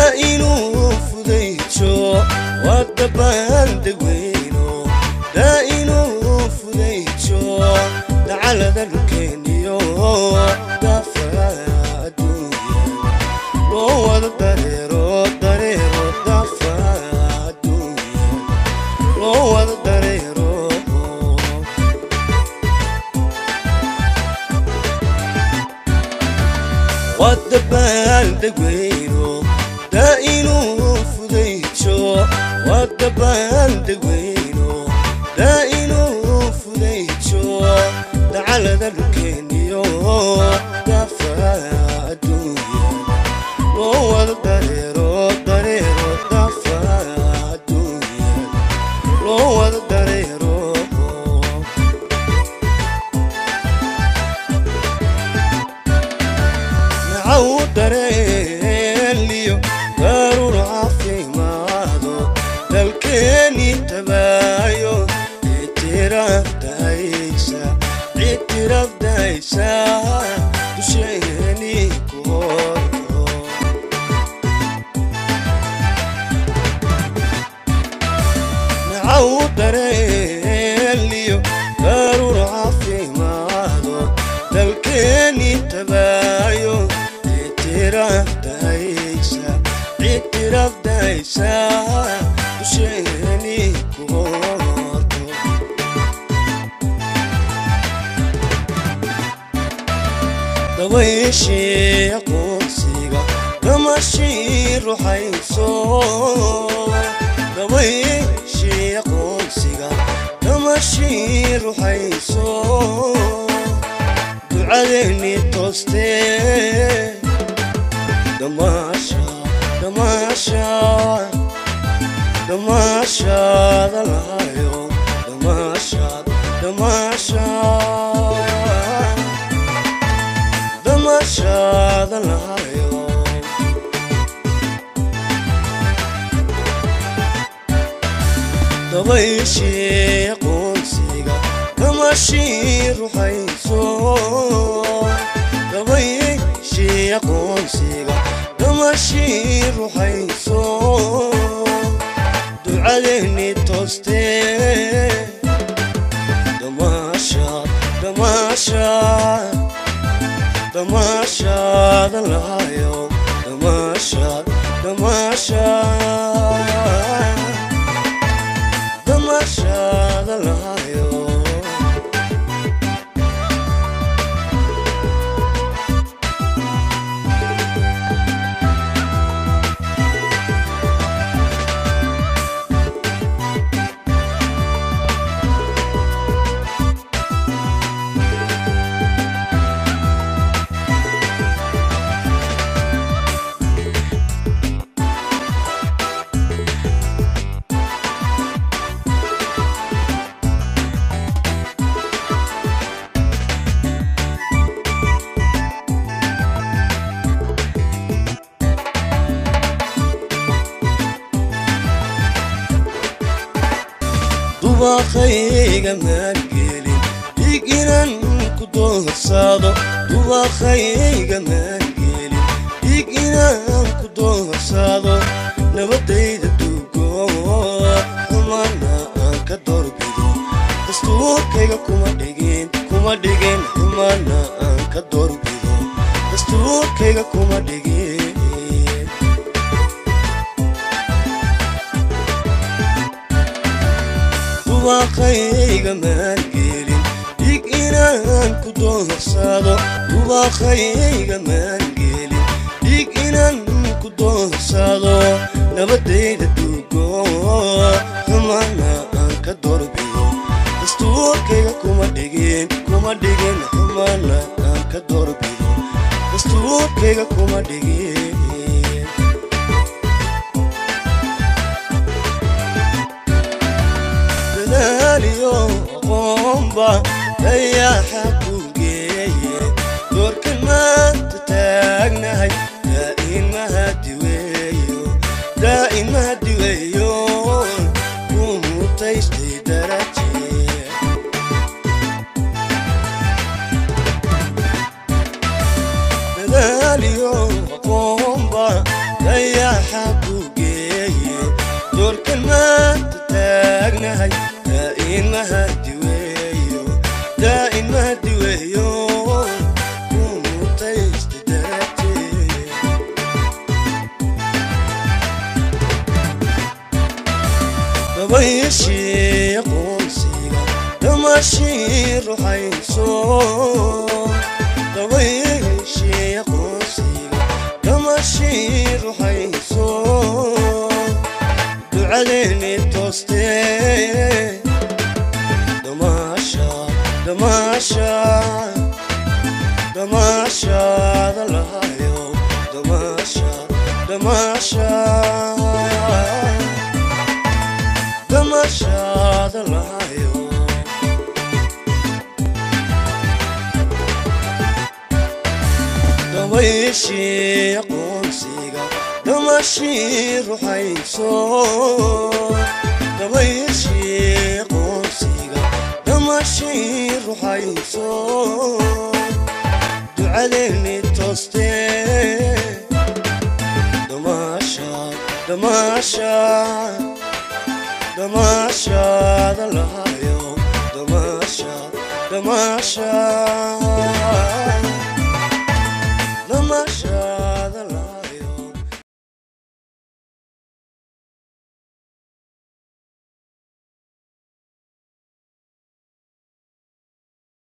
daa inuu fudayjo waa dabaaldegweyno daa inuu fudayjo dacalada dhulkeeniyo daafaha adduunya loo wada dareero dareero daafaha adduunya loo wada dareero waa dabaaldegweyno daa inuu fudayjo waa dabaaldegweyno daa inuu fudayjo dacalada dhulkeeniyo daafaha adduunya loo wada dareero dareero daafaha adduunya loo wada dareero nacaw dareeliyo daruur caafimaado dalkeeni tabaayo ictiraafdaysa ictiraafdaysa dusheeni ku horto nacaw dareeliyo daruur caafimaado dalkeeni tabaayo ictiraafdaysa ictiraafdaysa dusheeni ku horto dabayshii aqoonsiga damashii ruxayso dabayshii aqoonsiga damashii ruxayso ducadeeni toostee damaasha damaasha damaashaada lahayo damaashaad damaashaad damashaada lahayo dabayshii aqoonsiga damashii ruxayso dabayshii aqoonsiga damashii ruxayso ducadeeni toostee damaashaad damaashaad damaashaada lahayo damaashaad damaashaad damaashaada lahayo dubaaqayga maangelin dhig inaan ku doorsado dubaaqayga maangelin dhig inaan ku doorsado nabadayda dugo xumana aan ka doorbido dastuurkayga kuma dhigin kuma dhigin xumana aan ka doorbido dastuurkayga kuma dhigin dubaaqayga maangelin dhig inaan ku doorsado dubaaqayga maangelin dhig inaan ku doorsado nabadayda dugo xumana aan ka doorbido dastuurkayga kuma dhigin kuma dhigin xumana aan ka doorbido dastuurkayga kuma dhigin dadaaliyo aqoonba dayaxa ku geeye doorkan maanta taagnahay daa'in mahadiweeyo daa'in mahadiweeyo ku mutaystay daraje dadaaliyo aqoonba dayaxa ku geeye doorkan maanta taagnahay daa'in mahadi weeyo daa'in mahadi weeyo kumutaysta daragtee dabayashii aqoonsiga dhamashii ruxayso dabayashii aqoonsiga dhamashii ruxayso ducadeeni toostee damaasha damaasha damaashaada lahayo damaasha damaasha damashada lahayo dabayashii aqoonsiga damashii ruxayso dabayashii aqoonsiga damashii ruxayso ducadeeni toostee damaasha damaasha damashada lahayo damasha damasha